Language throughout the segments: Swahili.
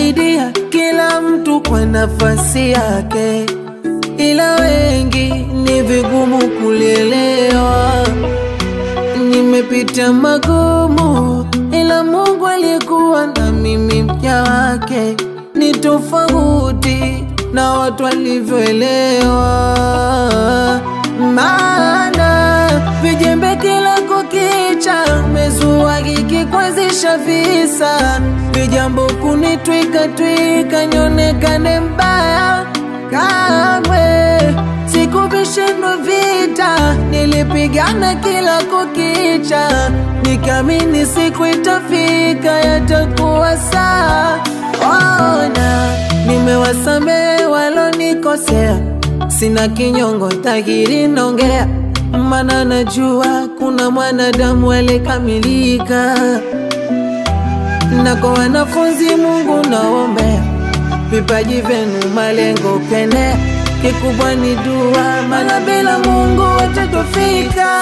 kusaidia kila mtu kwa nafasi yake, ila wengi ni vigumu kulielewa. Nimepitia magumu, ila Mungu alikuwa na mimi, mja wake ni tofauti na watu walivyoelewa. Maana vijembe kila kukicha, mezua kikikwazisha visa, vijambo kunitwika twika, nionekane mbaya kamwe sikuvishindwa vita, nilipigana kila kukicha, nikamini siku itafika, yatakuwa saa. Ona, nimewasamehe walonikosea, sina kinyongo tahiri nongea, mana najua kuna mwanadamu alikamilika, na kwa wanafunzi Mungu naombea vipaji vyenu, malengo pendea kikubwa ni dua, maana bila Mungu watatofika.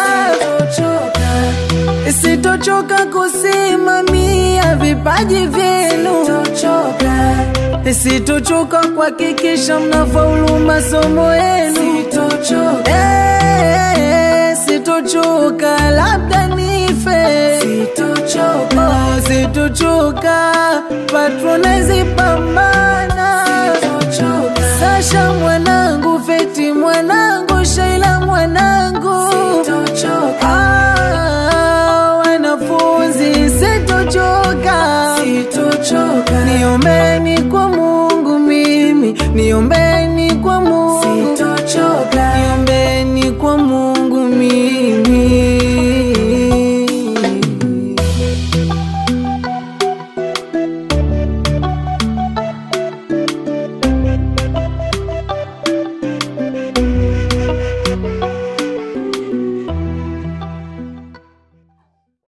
Sitochoka kusimamia vipaji vyenu, sitochoka kuhakikisha mnafaulu masomo yenu, Eh, sitochoka labda nife, Oh, sitochoka patronize pambana Sasha mwanangu, Feti mwanangu, Shaila mwanangu, Ah, wanafunzi sitochoka, niombeni kwa Mungu mimi, niombe